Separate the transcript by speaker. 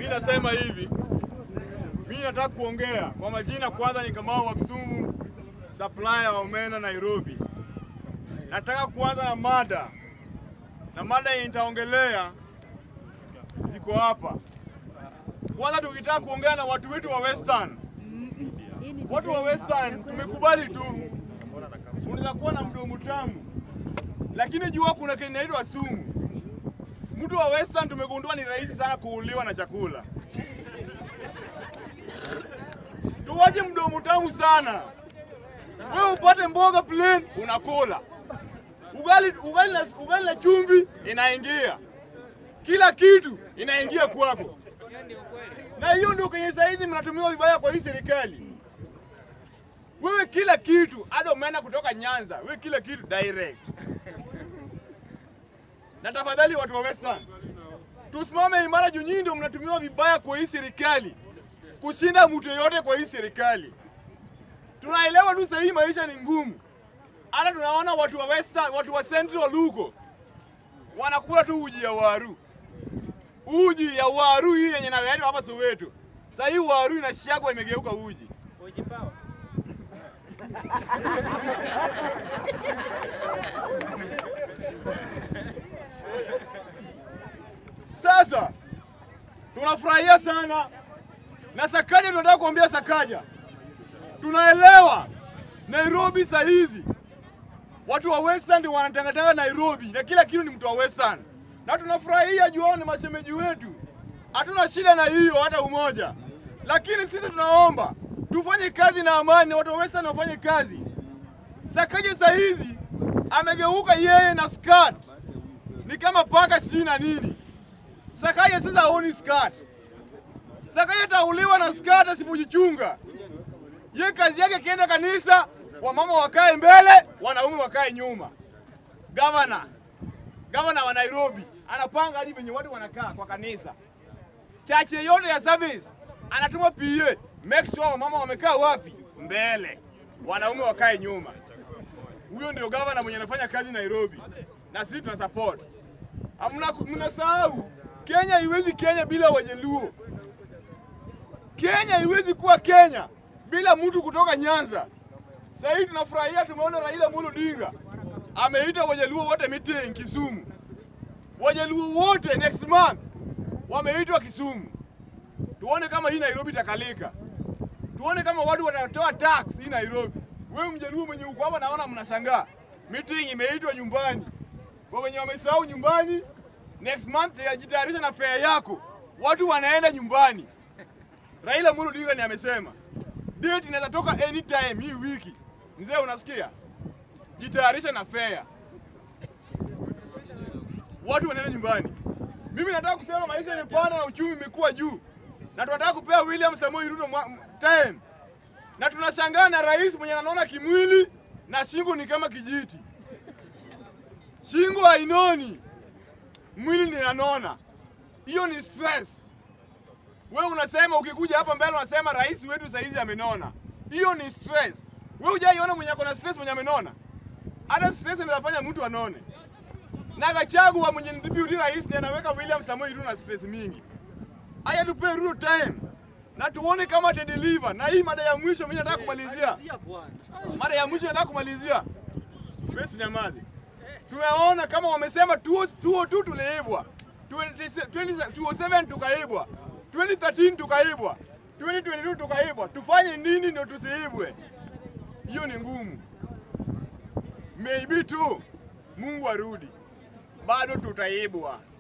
Speaker 1: Mi nasema hivi, mi nataka kuongea kwa majina. Kwanza ni Kamau wa Kisumu, supplier wa omena Nairobi. Nataka kuanza na mada, na mada yenye nitaongelea ziko hapa. Kwanza tukitaka kuongea na watu wetu wa Western, watu wa Western tumekubali tu, unaweza kuwa na mdomo tamu, lakini jua kuna kitu inaitwa sumu. Mtu wa Western tumegundua ni rahisi sana kuuliwa na chakula. Tuwache mdomo tamu sana. Wewe upate mboga plain unakula. Ugali ugali na ugali na chumvi inaingia. Kila kitu inaingia kwako. Na hiyo ndio kwenye saizi mnatumiwa vibaya kwa hii serikali. Wewe kila kitu, hata umeenda kutoka Nyanza, wewe kila kitu direct. Na tafadhali watu wa Western, tusimame imara juu nyinyi ndio mnatumiwa vibaya kwa hii serikali kushinda mtu yeyote kwa hii serikali. Tunaelewa tu sahii maisha ni ngumu. Hata tunaona watu wa Western, watu wa Central huko wanakula tu uji ya waru, uji ya waru hii yenye naletwa hapa Soweto. Sasa hii waru inashagwa imegeuka uji. Sasa tunafurahia sana na Sakaja, tunataka kuambia Sakaja, tunaelewa Nairobi saa hizi watu wa Western ndio wanatangatanga Nairobi na kila kitu ni mtu wa Western, na tunafurahia juu ni mashemeji wetu, hatuna shida na hiyo hata umoja, lakini sisi tunaomba tufanye kazi na amani, watu wa Western wafanye kazi. Sakaja saa hizi amegeuka yeye na skirt ni kama paka sijui na nini. Sakaja sasa haoni skirt. Sakaja tauliwa na skirt asipojichunga. Ye kazi yake kienda kanisa, wamama wakae mbele, wanaume wakae nyuma. Gavana, gavana wa Nairobi anapanga hadi venye watu wanakaa kwa kanisa. Chache yote ya service anatuma PA, make sure wamama wamekaa wapi? Mbele, wanaume wakae nyuma. Huyo ndio gavana mwenye anafanya kazi Nairobi, na sisi tuna support. Hamna, mnasahau Kenya haiwezi Kenya bila Wajaluo. Kenya haiwezi kuwa Kenya bila mtu kutoka Nyanza. Sasa hivi tunafurahia, tumeona Raila Amolo Odinga ameita Wajaluo wote meeting Kisumu. Wajaluo wote next month wameitwa Kisumu. Tuone kama hii Nairobi itakalika, tuone kama watu watatoa tax hii Nairobi. Wewe mjaluo mwenye uko hapa, naona mnashangaa, meeting imeitwa nyumbani. Kwa wenye wamesahau nyumbani, next month yajitayarisha na fare yako, watu wanaenda nyumbani. Raila Amolo Odinga ni amesema date inaweza toka anytime hii wiki. Mzee, unasikia? Jitayarisha na fare, watu wanaenda nyumbani. Mimi nataka kusema maisha imepanda na uchumi imekuwa juu, na tunataka kupea William Samoei Ruto time, na tunashangaa na rais mwenye anaona kimwili na shingo ni kama kijiti. Shingo hainoni, mwili ninanona. Hiyo ni stress. Wewe unasema ukikuja hapa mbele unasema rais wetu saizi amenona. Hiyo ni stress. Wewe hujaiona mwenye ako na stress mwenye amenona? Hata stress inaweza fanya mtu anone. Na Gachagua mwenye ni deputy rais ndiye anaweka William Samoei Ruto na stress mingi. Haya tupe Ruto time. Na tuone kama ata deliver. Na hii mada ya mwisho mimi nataka kumalizia. Mada ya mwisho nataka kumalizia. Wewe usinyamaze. Tumeona kama wamesema 202 tuliibwa. 2007 tukaibwa. 2013 tukaibwa, 2022 tukaibwa. Tufanye nini ndio tusiibwe? Hiyo ni ngumu. Maybe tu Mungu arudi, bado tutaibwa.